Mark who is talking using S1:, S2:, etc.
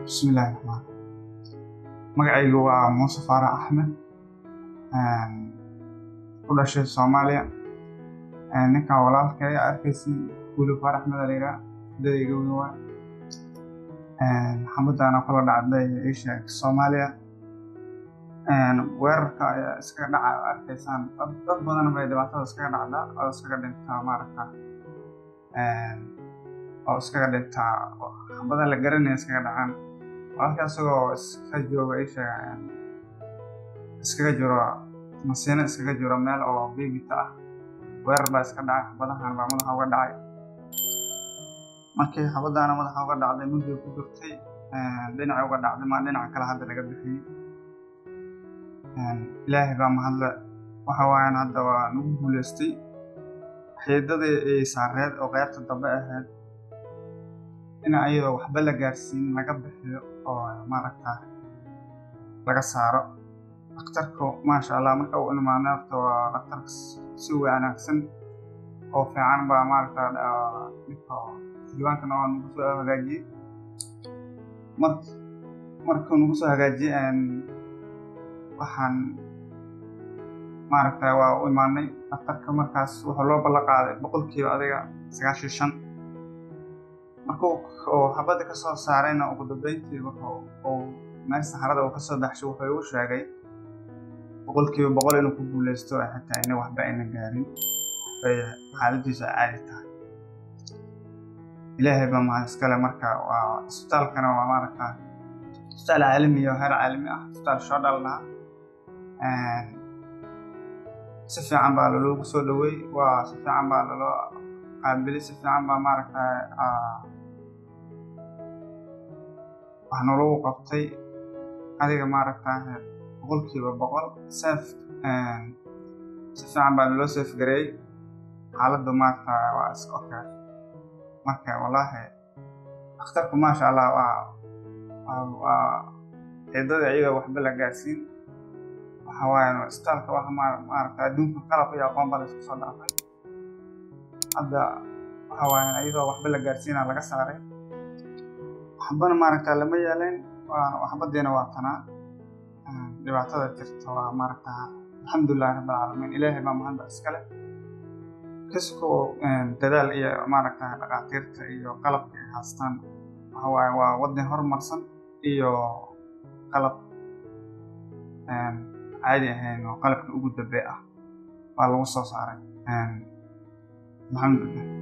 S1: bismillahi raxmaan magacaygu waa muuse faarax axmed ku dhashay soomaaliya ninkan walaalkay arkaysi wuli faarax axmed aliga dadayga weyn waa xamadaana kula dhacday isha soomaaliya weerarka ayaa iskaga dhaca arkaysaan dad badan bay dhibaatada iskaga dhacdaa oo iskaga dhintaa maaragta oo iskaga dhintaa xabadan la garanaya iskaga dhacaan walaalka isagoo iska jooga isha iskaga jiro masiino iskaga jiro meel oo bibita ah weerar baa iska dhacay xabadahan baa madaxa uga dhacay markii xabadaana madaxa uga dhacday mudday ku jirtay dhinaca uga dhacday maa dhinaca kale hadda laga bixiyey ilaahay baa mahadle waxa waayan hadda waa nagu guuleystay xiidadii ay saareed oo qeybta dambe ahayd in ayadoo waxba la gaarsiin laga bixiyo oo maaragta laga saaro dhakhtarku maasha allah marka uu imaanay horta waa dhakhtar si wanaagsan oo fiican baa maaragta ninka diiwaankana waa nagu soo hagaajiyey mar markuu nagu soo hagaajiyey waxaan maaragta waa u imaanay dhakhtarka markaas wuxuu loo ballan qaaday boqolkiiba adiga sagaashan shan markuu uu xabadda ka soo saarayna ugu dambeyntii wuxuu uu meel saxarada uu kasoo baxshay wuxuu igu sheegay boqolkiiba boqol inuu ku guuleysto xitaa ina waxba ayna gaarin bay xaaladiisu caadi tahay ilaahay baa mahad iskale marka waa isbitaalkana waa maaragta isbitaal caalami iyo heer caalami ah isbitaal shodal laha si fiican baa loloogu soo dhaweey waa si fiican baa loloo qaabiliy si fiican baa maaragta wax nologu qabtay adiga maaragta boqolkiiba boqol seef si fiican baa loloo seef gareeyey xaaladdu maaragta waa iska okay marka wallaahi dhakhtarku maasha allah waa waa xiidada iyaga waxba la gaarsiin waxa waaye isbitaalka waxa maaragta adduunka qalab iyo aqoon baa la isku soo dhaafay hadda waxa waaye iyadoo waxba la gaarsiina laga saaray waxbana maaragta lama yeelayn waxbadiina waa tanaa dhibaatada jirta waa maaragta alxamdulilahi rabbi alcaalamiin ilaahay baa mahadda iskale kaskoo dadaal iyo maaragta dhakhaatiirta iyo qalabka ay haastaan waxa waaye waa waddan horumarsan iyo qalab caadi ahayn oo qalabka ugu dambe ah waa lagu soo saaray alxamdulilah